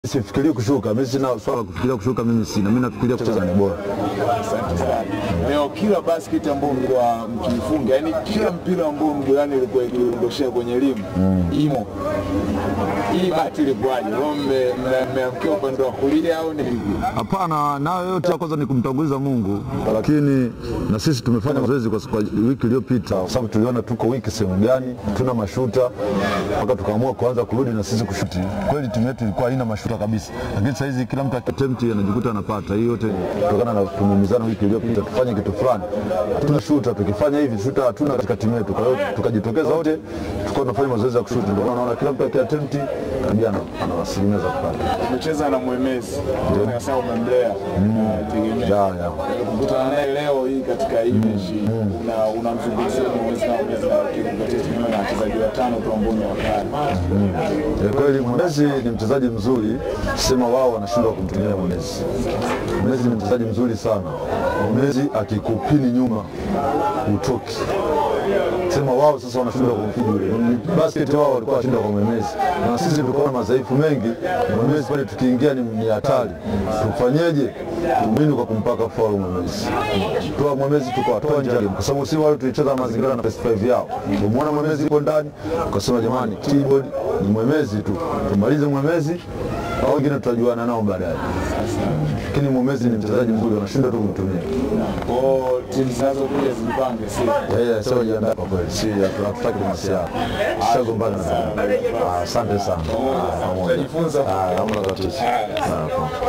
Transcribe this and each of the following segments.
Sifikirii kushuka, mimi sina swala la kufikiria kushuka, mimi sina. Mimi nafikiria kucheza ni bora. Asante sana. Leo kila basket ambao mlikuwa mkiifunga, yani kila mpira ambao mgulani ilikuwa ikiondoshea kwenye elimu imo. Hii bahati ilikuwaje? Leo mme- mme- mmeamkia upande wa kulia au ni vipi? Hapana, nayo yote ya kwanza ni kumtanguliza Mungu, lakini na sisi tumefanya mazoezi kwa, kwa wiki iliyopita, kwa sababu tuliona tuko wiki sehemu gani, tuna mashuta mpaka tukaamua kuanza kurudi na sisi kushuti. Kweli timu yetu ilikuwa haina mashuta kabisa, lakini saa hizi kila mtu akiattempt anajikuta anapata. Hii yote kutokana na tumeumizana wiki iliyopita, tufanye kitu fulani, hatuna shuta. Tukifanya hivi shuta hatuna katika timu yetu, kwa hiyo tukajitokeza wote, tukawa tunafanya mazoezi ya kushuti. Ndio maana naona kila mtu akiattempt karibia ana ana asilimia za kupata. Umecheza na Mwemezi, sasa umemlea tegemea Ya, ya. kukutana naye leo hii katika hii mechi na unamzungumzia Mwemezi na Mwemezi na kikupatia timu na wachezaji watano tu ambao ni wakali. Ni kweli Mwenezi ni mchezaji mzuri, sema wao wanashindwa kumtumia Mwenezi. Mwenezi ni mchezaji mzuri sana. Mwenezi akikupini nyuma utoki, sema wao sasa wanashindwa kumpidi yule. Ni Basket wao walikuwa wanashindwa kwa Mwenezi, na sisi tulikuwa na madhaifu mengi. Mwenezi pale tukiingia ni ni hatari, tufanyeje? Tumini kwa kumpaka faulu Mwenezi, toa Mwenezi tukawatoa nje ya game, kwa sababu si wale tulicheza mazingira na 5 yao. Umeona Mwenezi ipo ndani, ukasema jamani, keyboard ni Mwemezi tu, tumalize Mwemezi au wengine tutajuana nao baadaye. Lakini Mwemezi ni mchezaji mzuri, wanashindwa tu kumtumia. Kwa hiyo timu zinazokuja zijipange si Yeye sio jiandaa kwa kweli, si hatutaki kumasiana, tushagombana na Ah, asante sana. Ah, pamoja. Tutajifunza. Ah, hamna tatizo. Ah,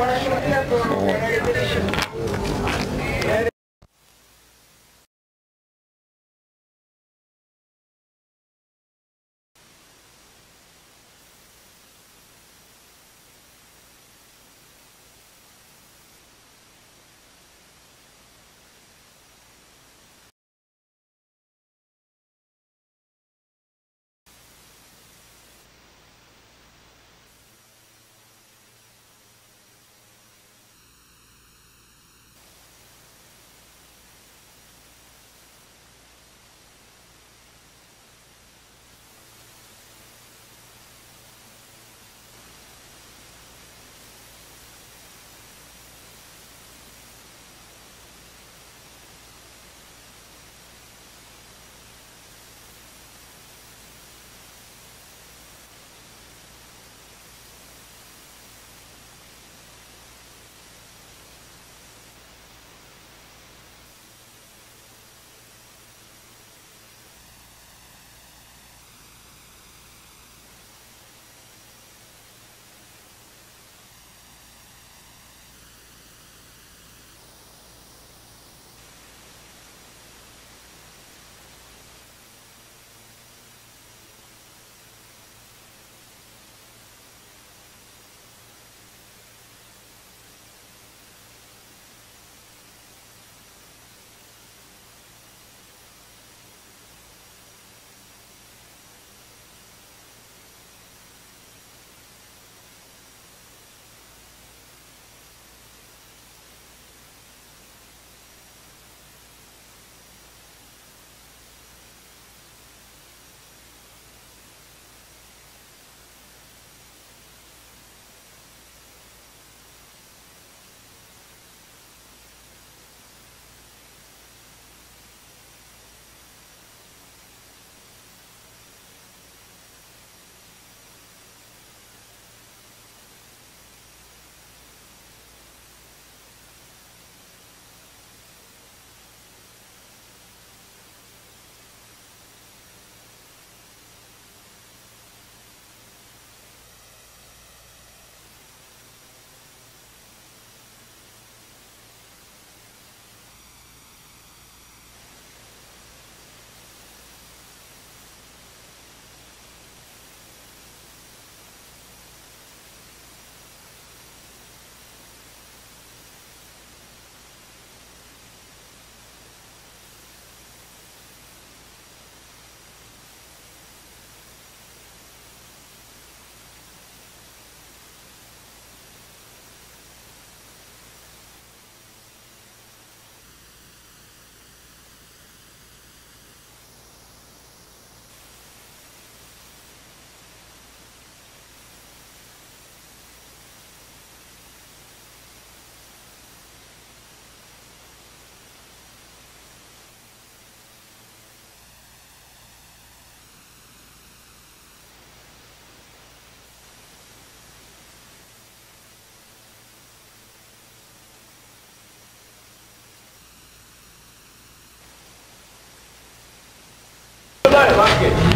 pamoja.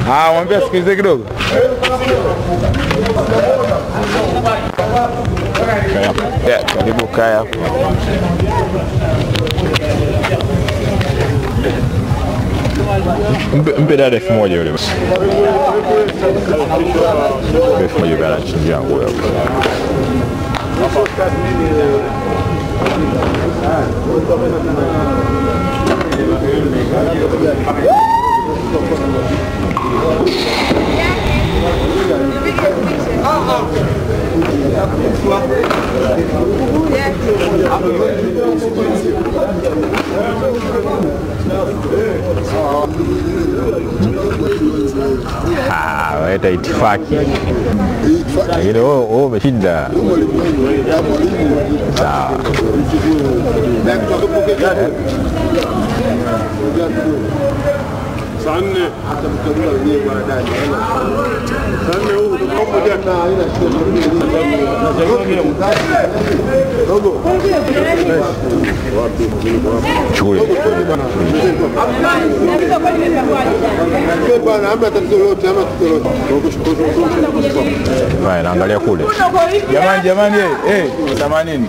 Ah, mwambie asikilize kidogo. Yeah, karibu kaya. Mpe, mpe dada elfu moja yule basi. Mpe elfu moja kana chinji yangu hapo. Ah, waita itifaki. Lakini wewe wewe umeshinda. Sawa. saa nne saa nne huu pamoja Shughuli. bwana, hamna tatizo lolote, hamna tatizo lolote. Haya, naangalia kule. Jamani, jamani, eh, eh, 80.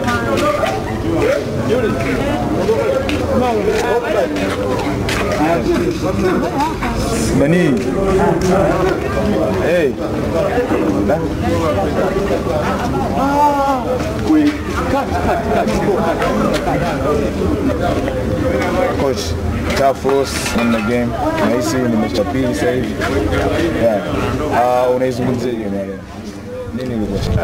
Nani? Eh. Da. Coach, tough loss in the game. Nahisi ni mechi ya pili sasa hivi. Yeah. Ah, unaizungumzia hiyo na leo? Nini ilikuwa?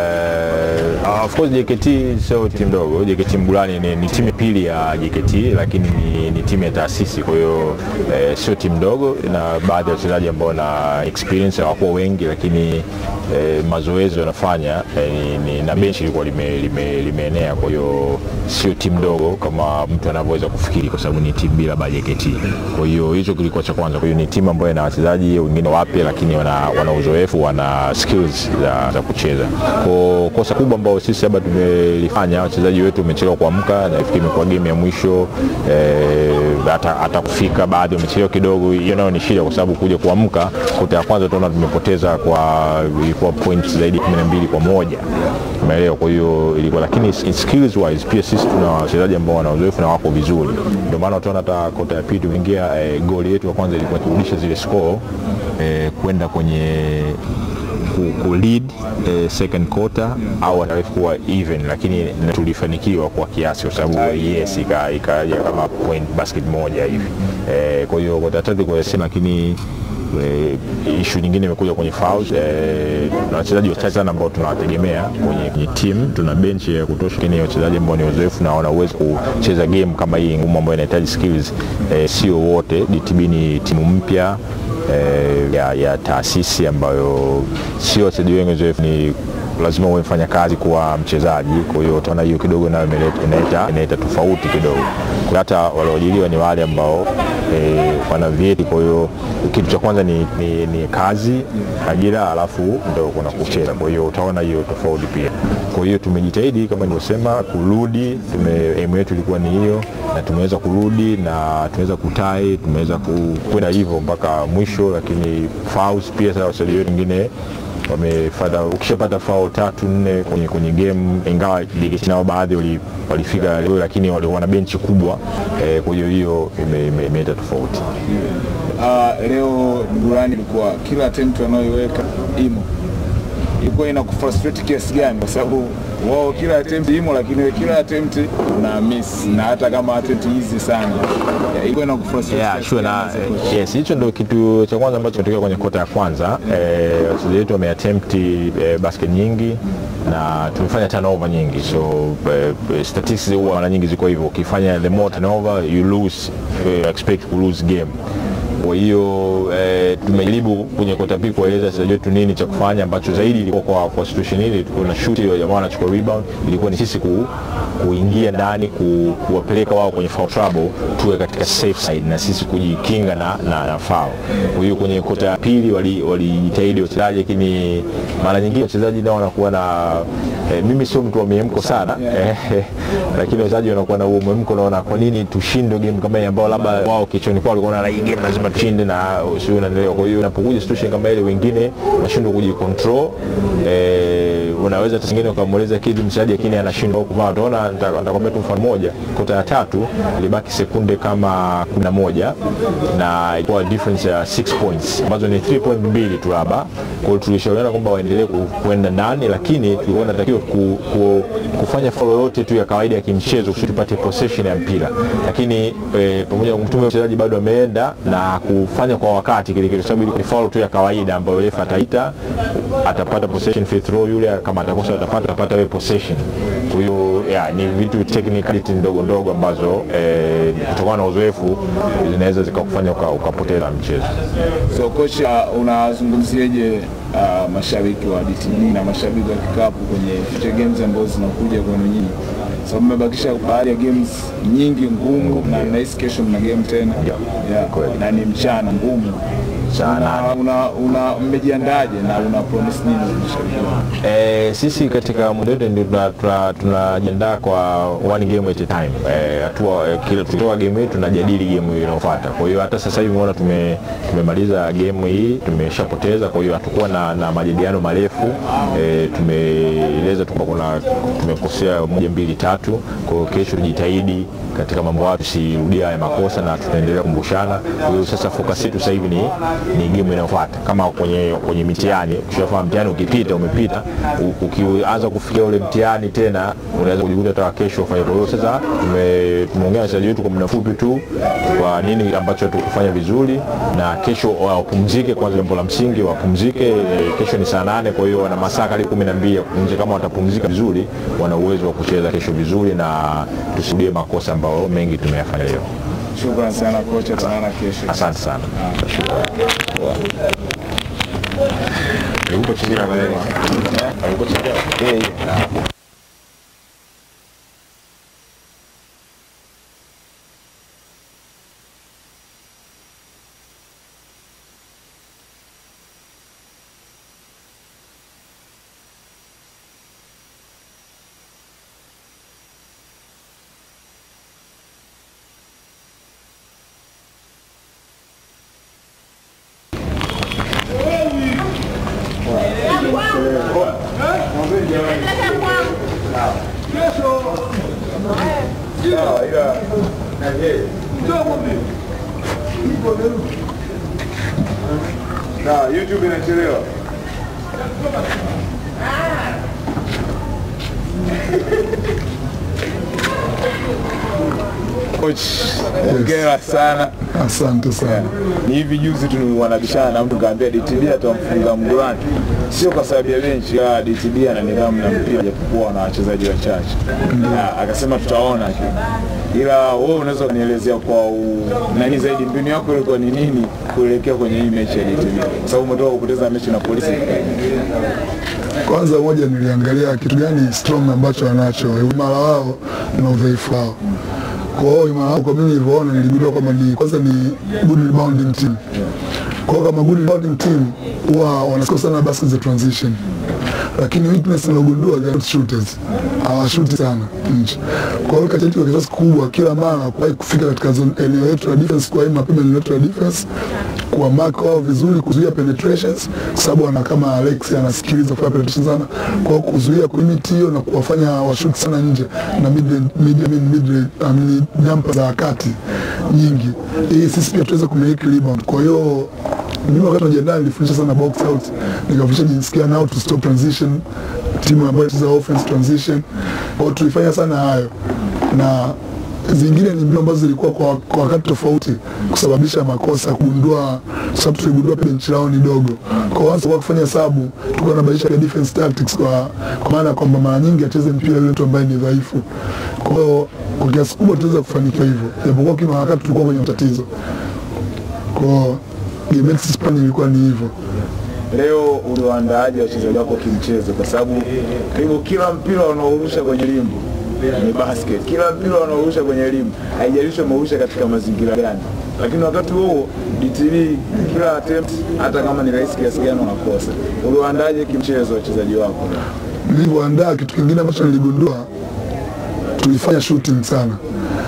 Uh, of course JKT sio timu ndogo. JKT Mbulani ni, ni timu ya pili ya JKT, lakini ni, ni timu ya taasisi, kwa hiyo eh, sio timu ndogo, na baadhi ya wachezaji ambao na experience hawakuwa wengi, lakini eh, mazoezi wanafanya eh, ni, ni, na benchi ilikuwa limeenea lime, limeenea, kwa hiyo sio timu ndogo kama mtu anavyoweza kufikiri, kwa sababu ni timu bila ba JKT. Kwa hiyo hicho kilikuwa cha kwanza. Kwa hiyo ni timu ambayo ina wachezaji wengine wapya, lakini wana, wana uzoefu, wana skills za, za kucheza. Kwa kosa kubwa ambao sisi hapa tumelifanya, wachezaji wetu wamechelewa kuamka, nafikiri imekuwa game ya mwisho eh, hata, hata kufika baadhi wamechelewa kidogo. Hiyo nayo ni shida, kwa sababu kuja kuamka kota ya kwanza tunaona tumepoteza kwa ilikuwa point zaidi ya 12 kwa moja umeelewa. Kwa hiyo ilikuwa, lakini skills wise pia sisi tuna wachezaji ambao wana uzoefu na wako vizuri, ndio maana utaona hata kota ya pili tumeingia eh, goli yetu ya kwanza ilikuwa kurudisha zile score eh, kwenda kwenye ku, ku lead eh, second quarter au atarefu kuwa even, lakini tulifanikiwa kwa kiasi, kwa sababu yes ika- ikaja kama point basket moja hivi eh, kwa hiyo kota ya tatu kwa sema, lakini eh, ishu nyingine imekuja kwenye fouls eh, na wachezaji wachache sana ambao tunawategemea kwenye, kwenye team. Tuna bench ya kutosha, lakini wachezaji ambao ni wazoefu na wana uwezo kucheza game kama hii ngumu ambayo inahitaji skills eh, sio wote. DTB ni timu mpya eh, ya, ya taasisi ambayo sio wachezaji wengi wazoefu, ni lazima uwe mfanya kazi kuwa mchezaji. Kwa hiyo utaona hiyo kidogo nayo imeleta- inaleta inaleta tofauti kidogo. Kwa hata walioajiriwa ni wale ambao eh, wana vyeti. Kwa hiyo kitu cha kwanza ni, ni, ni kazi, ajira, alafu ndo kuna kucheza. Kwa hiyo utaona hiyo tofauti pia. Kwa hiyo tumejitahidi kama nilivyosema kurudi, tume aim yetu ilikuwa ni hiyo, na tumeweza kurudi na tumeweza kutai, tumeweza ku- kwenda hivyo mpaka mwisho, lakini fouls pia sasa wachezaji wetu wengine wamefata ukishapata fao tatu nne kwenye, kwenye game ingawa JKT nao baadhi wali- walifika leo, lakini wali- wana benchi kubwa eh, kwa hiyo hiyo ime- ime- imeleta tofauti. Ah, leo Durani ilikuwa kila attempt wanayoiweka imo ilikuwa ina kufrustrate kiasi gani? Kwa sababu wao kila attempt imo, lakini wewe kila attempt una miss, na hata kama attempt hizi sana Ya, ilikuwa ina kufrustrate Yeah, kiasi sure, gani na as a coach? yes, hicho ndio kitu cha kwanza ambacho kimetokea kwenye kota ya kwanza. Eh, wachezaji wetu wameattempt eh, basket nyingi na tumefanya turnover nyingi, so eh, statistics huwa mara nyingi ziko hivyo, ukifanya the more turnover you lose, eh, expect to lose game. Kwa hiyo eh, tumejaribu kwenye kota pili kueleza wachezaji wetu nini cha kufanya ambacho zaidi ilikuwa kwa, kwa situation hili kuna shoot ile jamaa anachukua rebound, ilikuwa ni sisi ku, kuingia ndani ku, kuwapeleka wao kwenye foul trouble, tuwe katika safe side na sisi kujikinga na, na, na foul. Kwa hiyo kwenye kota ya pili walijitahidi wali walijitahidi wachezaji, lakini mara nyingine wachezaji nao wanakuwa na eh, mimi sio mtu wa miemko sana eh, lakini wachezaji wanakuwa na huo mwemko, naona kwa nini tushinde game kama hii ambao labda wao kichwani kwao walikuwa na hii game lazima tushinde na sio unaendelea. Kwa hiyo unapokuja situation kama ile, wengine wanashindwa kujicontrol eh, unaweza hata singine ukamweleza kitu mchezaji lakini anashindwa huko. Kama utaona, nita- nitakwambia tu mfano mmoja, kota ya tatu ilibaki sekunde kama 11 na ilikuwa difference ya 6 points ambazo ni 3 point mbili tu labda. Kwa hiyo tulishauriana kwamba waendelee ku- kuenda ndani, lakini tulikuwa tunatakiwa ku, ku, kufanya follow yote tu ya kawaida ya kimchezo kusudi tupate possession ya mpira, lakini eh, pamoja na kumtuma mchezaji bado ameenda na kufanya kwa wakati kile kile, sababu ni follow tu ya kawaida ambayo refa ataita, atapata possession free throw, yule kama atakosa atapata atapata wewe possession. Kwa hiyo yeah, ni vitu technicality ndogo ndogo ambazo eh, kutokana na uzoefu zinaweza zikakufanya uka- ukapoteza mchezo. So kocha, unazungumziaje uh, mashabiki wa DTB na mashabiki wa kikapu kwenye future games ambazo zinakuja kwenu nyinyi? Sababu mmebakisha baadhi ya games nyingi ngumu, na nahisi kesho mna game tena yeah. Kweli. na ni mchana ngumu Sana. Una- una, una mmejiandaje na una promise nini kwa mashabiki wako? Eh, sisi katika muda wetu ndio tuna- tuna- tunajiandaa kwa one game at a time. Eh, hatua eh, kila tukitoka game hii tunajadili game inayofuata. Kwa hiyo hata sasa hivi umeona tume, tumemaliza game hii tumeshapoteza, kwa hiyo hatukuwa na, na majadiliano marefu eh, tumeeleza tu kwamba kuna tumekosea moja mbili tatu. Kwa hiyo kesho tujitahidi katika mambo hayo tusirudie haya makosa na tutaendelea kumbushana. Kwa hiyo sasa focus yetu sasa hivi ni, ni game inayofuata. Kama kwenye kwenye mitihani, ukishafahamu mtihani ukipita umepita, u- ukianza kufikia ule mtihani tena unaweza kujikuta hata kesho ufanye. Kwa hiyo sasa tume- tumeongea na wachezaji wetu kwa muda mfupi tu kwa nini ambacho tukufanya vizuri, na kesho wapumzike kwanza, jambo la msingi wapumzike. Eh, Kesho ni saa nane, kwa hiyo wana masaa karibu kumi na mbili ya kupumzika. Kama watapumzika vizuri, wana uwezo wa kucheza kesho vizuri na tusirudie makosa ambayo mengi tumeyafanya leo. Shukrani sana kocha, tunaona kesho. Asante sana. Na YouTube inachelewa. Coach, hongera sana. Asante sana. Ni hivi juzi tu wanabishana na mtu kaambia DTB atamfunga Mgulani, sio kwa sababu ya benchi, ila DTB ana nidhamu na mpira japokuwa na wachezaji wachache. Na Akasema tutaona tu, ila wewe unaweza kunielezea kwa u... nani zaidi, mbinu yako ilikuwa ni nini kuelekea kwenye hii mechi ya DTB, kwa sababu umetoka kupoteza mechi na polisi. Kwanza moja, niliangalia kitu gani strong ambacho wanacho, imara wao na udhaifu wao. Kwa hiyo imara wao, kwa mimi nilivyoona, niligundua kwamba ni kwanza ni good rebounding team. Kwa hiyo kama good rebounding team huwa wanascore sana baskets za transition, lakini weakness nilogundua they are not shooters, hawashuti sana nje. Kwa hiyo kati yetu kwa kiasi kikubwa, kila mara kuwahi kufika katika zone eneo letu la defense, kwa hiyo mapema eneo letu la defense kuwa mark wao vizuri, kuzuia penetrations, kwa sababu ana kama Alex anasikiliza kufanya penetrations sana, kwa hiyo kuzuia kulimit hiyo na kuwafanya washoot sana nje na mid mid I mean mid I mean jumper za wakati nyingi, ili sisi pia tuweze kumiliki rebound. Kwa hiyo mimi wakati najiandaa nilifundisha sana box out, nikafundisha jinsi gani how to stop transition, timu ambayo inacheza offense transition. Kwa hiyo tulifanya sana hayo na zingine ni mbinu ambazo zilikuwa kwa, kwa wakati tofauti kusababisha makosa, kugundua sababu tuligundua pia benchi lao ni dogo. Kwa hiyo kwa kufanya sabu tulikuwa tunabadilisha pia defense tactics kwa, kwa maana kwamba mara nyingi acheze mpira yule mtu ambaye ni dhaifu. Kwa hiyo kwa kiasi kubwa tunaweza kufanikiwa hivyo, japokuwa kila wakati tulikuwa kwenye matatizo. Kwa hiyo game yetu sisi Hispania ilikuwa ni hivyo. Leo uliwaandaaje wachezaji wako kimchezo? Kwa sababu karibu kila mpira unaorusha kwenye limbo ni basket, kila mpira unaorusha kwenye limbo, haijalishi umeurusha katika mazingira gani, lakini wakati huo DTV kila attempt, hata kama ni rahisi kiasi gani, unakosa. Uliwaandaaje kimchezo wachezaji wako? nilivyoandaa kitu kingine ambacho niligundua tulifanya shooting sana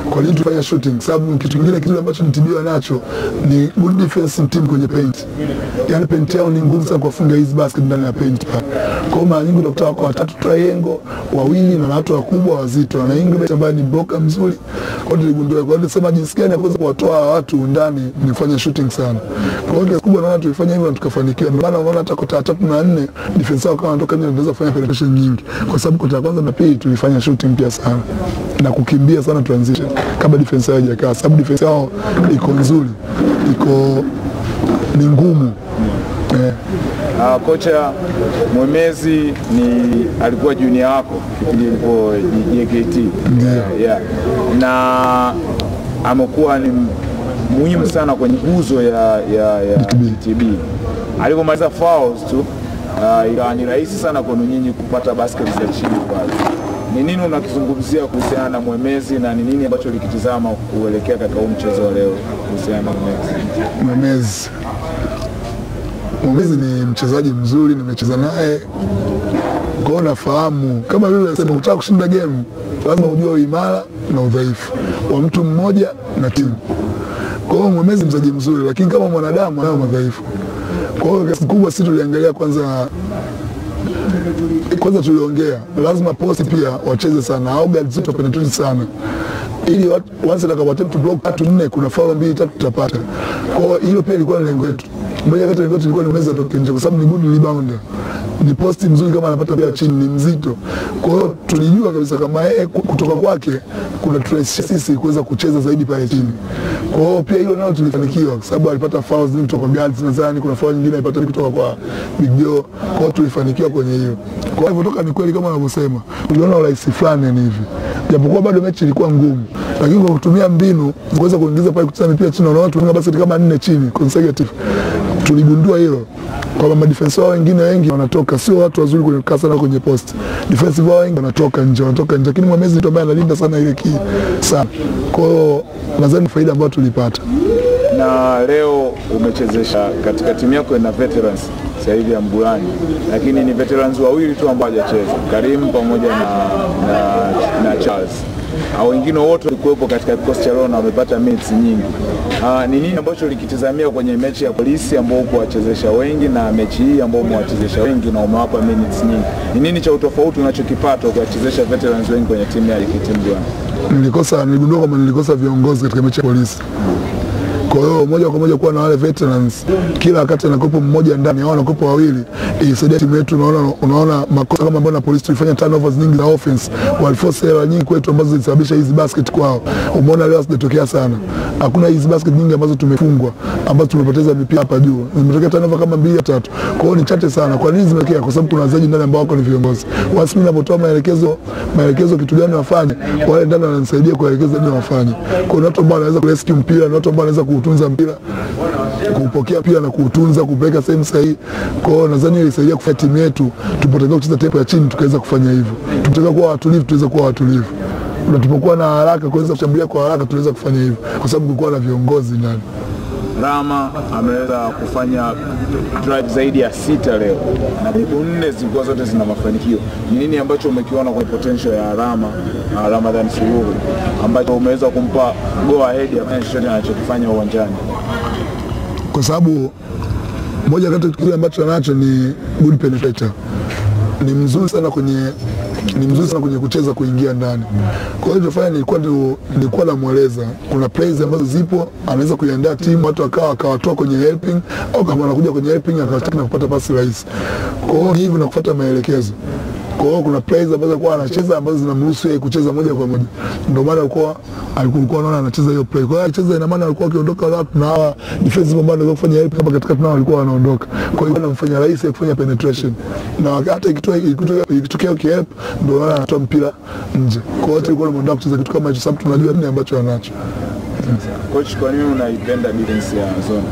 Kwa nini tufanya shooting? Sababu kitu kingine kitu ambacho nitibiwa nacho ni good defensive team kwenye paint. Yaani paint yao ni ngumu sana kuwafunga hizi basket ndani ya paint pale. Kwa hiyo mara nyingi utakuta wako watatu triangle, wawili na watu wakubwa wazito. Na Ingrid ambaye ni blocker mzuri. Kwa hiyo tuligundua kwa hiyo tulisema jinsi gani ya kuweza kuwatoa hawa watu ndani nifanye shooting sana. Kwa hiyo kiasi kubwa naona tulifanya hivyo na tukafanikiwa. Ndio maana unaona hata kota ya tatu na nne defense wao kama wanatoka nje wanaweza kufanya penetration nyingi. Kwa sababu kota ya kwanza na pili tulifanya shooting pia sana na kukimbia sana transition kabla defense yao haijakaa, sababu defense yao iko nzuri, iko ni ngumu eh. Uh, kocha Mwemezi ni alikuwa junior wako kipindi ilipo JKT Ndio. yeah. na amekuwa ni muhimu sana kwenye nguzo ya, ya, ya DTB. Alipomaliza fouls tu uh, ikawa ni rahisi sana kwenu nyinyi kupata basket za chini pale. Ni nini unakizungumzia kuhusiana na Mwemezi na ni nini ambacho ulikitizama kuelekea katika huu mchezo wa leo kuhusiana na Mwemezi? Mwemezi Mwemezi ni mchezaji mzuri, nimecheza naye kwa hiyo nafahamu, kama vile nasema, ukitaka kushinda game lazima ujue uimara na udhaifu wa mtu mmoja na timu. Kwa hiyo Mwemezi mchezaji mzuri, lakini kama mwanadamu anayo madhaifu. Kwa hiyo kiasi kubwa sisi tuliangalia kwanza kwanza tuliongea lazima posti pia wacheze sana au guards zetu wapenetrate sana ili wat- once atakapoattempt block tatu nne, kuna foul mbili tatu tutapata. Kwa hiyo hilo pia ilikuwa ni lengo letu. Moja kati ya lengo letu ilikuwa ni Mwemezi atoke nje, kwa sababu ni good rebounder, ni posti mzuri, kama anapata pia chini ni mzito. Kwa hiyo tulijua kabisa kama yeye ku- kutoka kwake kuna trace sisi kuweza kucheza zaidi pale chini. Kwa hiyo pia hilo nalo tulifanikiwa, kwa sababu alipata fouls nyingi kutoka kwa guards, nadhani kuna foul nyingine alipata kutoka kwa Big Joe. Kwa hiyo tulifanikiwa kwenye hiyo. Kwa hivyo toka ni kweli kama wanavyosema, uliona urahisi fulani ni hivi, japokuwa bado mechi ilikuwa ngumu, lakini kwa kutumia mbinu kuweza kuingiza pale kucheza mipira chini, unaona tunafunga basket kama nne chini consecutive, tuligundua hilo kwamba madefensa wao wengine wengi wanatoka, sio watu wazuri kwenye kukaa sana kwenye post. Defensive wao wengi wanatoka nje, wanatoka nje, lakini Mwemezi ni mtu ambaye analinda sana ile key sana. Kwa hiyo nadhani ni faida ambayo tulipata. na leo umechezesha katika timu yako ina veterans sasa hivi ya Mbulani, lakini ni veterans wawili tu ambao hajacheza, Karim pamoja na, na, na Charles au wengine wote walikuwepo katika kikosi cha leo na wamepata minutes nyingi. Ah, ni nini ambacho ulikitizamia kwenye mechi ya polisi ambao uko wachezesha wengi na mechi hii ambao umewachezesha wengi na umewapa minutes nyingi? Ni nini cha utofauti unachokipata ukiwachezesha veterans wengi kwenye timu ya JKT Mbulani? Nilikosa, niligundua kwamba nilikosa viongozi katika mechi ya polisi. Kwa hiyo moja kwa moja kuwa na wale veterans, kila wakati anakopo mmoja ndani au anakopo wawili, ilisaidia timu yetu. Unaona, unaona makosa kama ambayo na polisi tulifanya turnovers nyingi za offense, waliforce error nyingi kwetu ambazo zilisababisha hizi basket kwao. Umeona leo hazijatokea sana, hakuna hizi basket nyingi ambazo tumefungwa, ambazo tumepoteza mipira hapa juu, zimetokea turnover kama mbili tatu. Kwa hiyo ni chache sana. Kwa nini zimetokea? Kwa sababu kuna wachezaji ndani ambao wako ni viongozi. Once mimi ninapotoa maelekezo maelekezo kitu gani wafanye, wale ndani wananisaidia kuelekeza nini wafanye. Kuna watu ambao wanaweza kurescue mpira na watu ambao wanaweza kuutunza mpira kuupokea pia na kuutunza kupeleka sehemu sahihi. Kwa hiyo nadhani ilisaidia kufanya timu yetu tupotakiwa kucheza tempo ya chini, tukaweza kufanya hivyo. Tupotakiwa kuwa watulivu, tuweza kuwa watulivu, na tupokuwa na haraka kuweza kushambulia kwa haraka, tuweza kufanya hivyo kwa sababu kulikuwa na viongozi ndani. Rama ameweza kufanya drive zaidi ya sita leo na dribu nne zilikuwa zote zina mafanikio. Ni nini ambacho umekiona kwa potential ya Rama uh, Ramadhan Suluhu ambacho umeweza kumpa go ahead ya kufanya chochote anachokifanya uwanjani? kwa sababu moja kati ya kile ambacho anacho ni good penetrator, ni mzuri sana kwenye ni mzuri sana kwenye kucheza kuingia ndani. Kwa hiyo nilifanya nilikuwa ndio- nilikuwa namweleza kuna plays ambazo zipo, anaweza kuiandaa timu watu akawa akawatoa kwenye helping, au kama anakuja kwenye helping akawataka na kupata pasi rahisi. Kwa hiyo ni hivyo na kufuata maelekezo. Kwa hiyo kuna plays ambazo alikuwa anacheza ambazo zinamruhusu yeye kucheza moja kwa moja, ndio maana alikuwa alikuwa anaona anacheza hiyo play. Kwa hiyo akicheza, ina maana alikuwa akiondoka watu na hawa defensive ambao wanaweza kufanya help hapa katikati, nao walikuwa wanaondoka. Kwa hiyo anamfanya rahisi ya kufanya penetration, na hata ikitoa ikitokea ikitokea kihelp, ndio maana anatoa mpira nje. Kwa hiyo tulikuwa tunataka kucheza kitu kama hicho, sababu tunajua nini ambacho anacho. Coach, kwa nini unaipenda defense ya zone?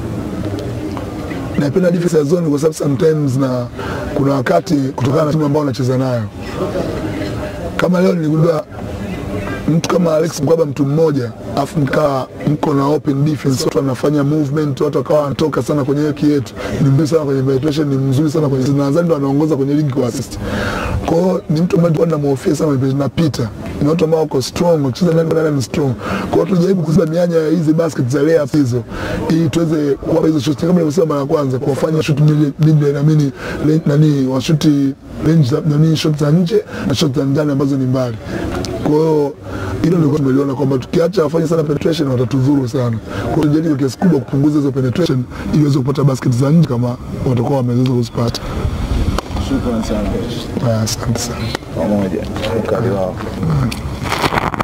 naipenda defense ya zone kwa sababu sometimes na kuna wakati kutokana na timu ambao wanacheza nayo, kama leo niligundua mtu kama Alex Mkwaba mtu mmoja afu mkaa mko na open defense, watu wanafanya movement, watu wakawa wanatoka sana kwenye hiyo yetu, ni mzuri sana kwenye penetration, ni mzuri sana kwenye nadhani ndo anaongoza kwenye ligi kwa assist. Kwa hiyo ni mtu ambaye tulikuwa tunamhofia sana kwenye na Peter, ni watu ambao wako strong, wakicheza ndani kwa ndani ni strong. Kwa hiyo tujaribu kuziba mianya ya hizi basket za layup hizo, ili tuweze kuwapa hizo shots kama nilivyosema mara ya kwanza, kuwafanya shoot mid mid naamini nani washuti range za nani shot za nje na shot za ndani ambazo ni mbali. Kwa hiyo hilo ndio tumeliona kwamba tukiacha wafanye sana penetration watatudhuru sana. Kwa hiyo tujaribu kwa kiasi kubwa kupunguza hizo penetration ili waweze kupata basket za nje kama watakuwa wameweza kuzipata. Shukrani sana coach. Haya, Asante sana. Pamoja. Ukali wao.